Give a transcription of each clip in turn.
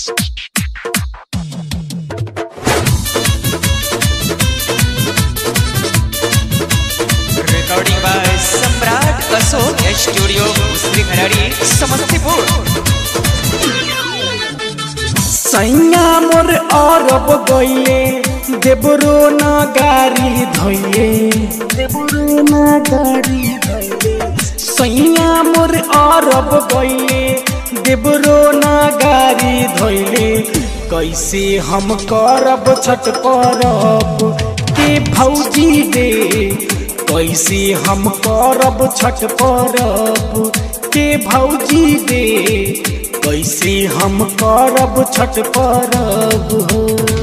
recording by Samrat Ashok studio मुस्लिम खराड़ी समस्तीपुर सैया मोर अरब गइले देबरो ना गाड़ी धइले देबरो ना गाड़ी धइले सैया मोर अरब गइले देबरो ना गाड़ी धइले कैसे हम करब छठ परब के भौजी दे कैसे हम करब छठ परब के भौजी दे कैसे हम करब छठ परब हो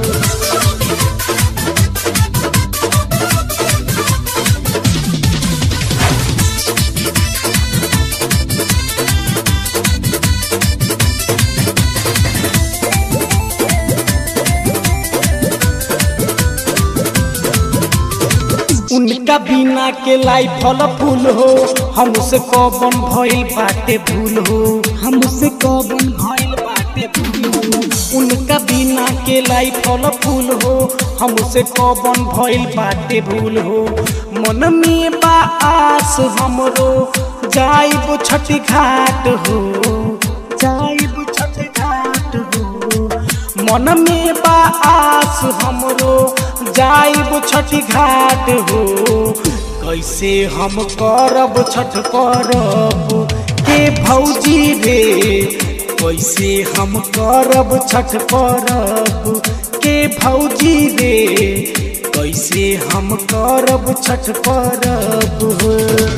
उनका बिना के लाई फल फूल हो हमसे कौन भइल बाटे भूल हो हमसे कौन भइल बाटे भूल हो उनका बिना के लाई फल फूल हो हमसे कौन भइल बाटे भूल हो मन में बा आस हमरो जाइब छठ घाट हो जाइब छठ घाट हो मन में बा आस हमरो जाइब छठ घाट हो कैसे हम करब छठ परब के भौजी रे कैसे हम करब छठ परब के भौजी रे कैसे हम करब छठ परब हो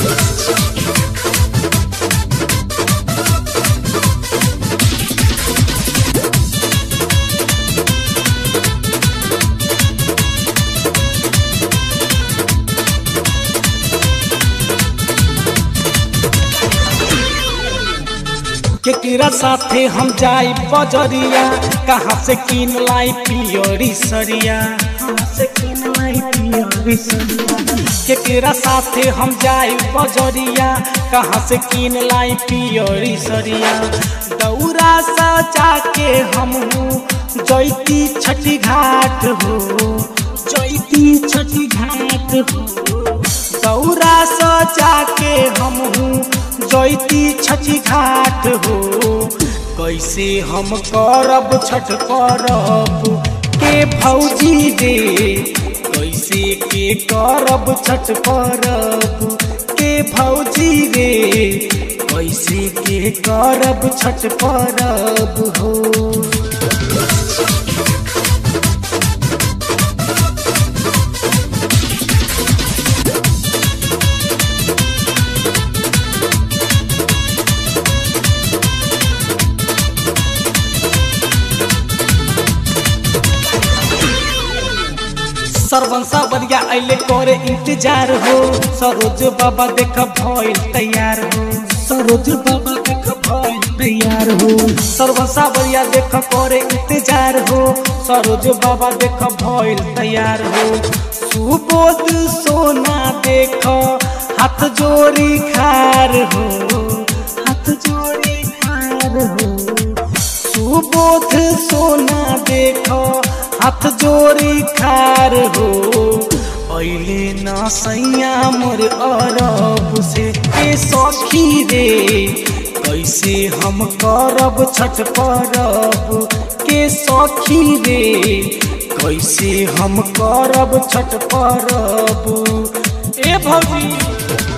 केकरा साथे हम जाई बजरिया कहाँ से किन लाई पियरी सरिया कहाँ से किन लाई पियरी सरिया केकरा साथे हम जाई बजरिया कहाँ से किन लाई पियरी सरिया दौरा सजा के हम जैती छठी घाट हो जैती छठी घाट हो दौरा सजा के हम जैती छठी घाट हो कैसे हम करब छठ परब के भौजी दे कैसे के करब छठ परब के भौजी रे कैसे के करब छठ परब हो सरवन सावरिया अइले करे इंतजार हो सरोज बाबा देख भइल तैयार हो सरोज बाबा देख भइल तैयार हो सरवन सावरिया देख करे इंतजार हो सरोज बाबा देख भइल तैयार हो सुबोध सोना देख हाथ जोड़ी खार हो हाथ जोड़ी खार हो सुबोध सोना देखो हाथ जोड़ी खार हो अइले न सैया मोर अरब से ए सखी रे कैसे हम करब छठ परब के सखी रे कैसे हम करब छठ परब ए भौजी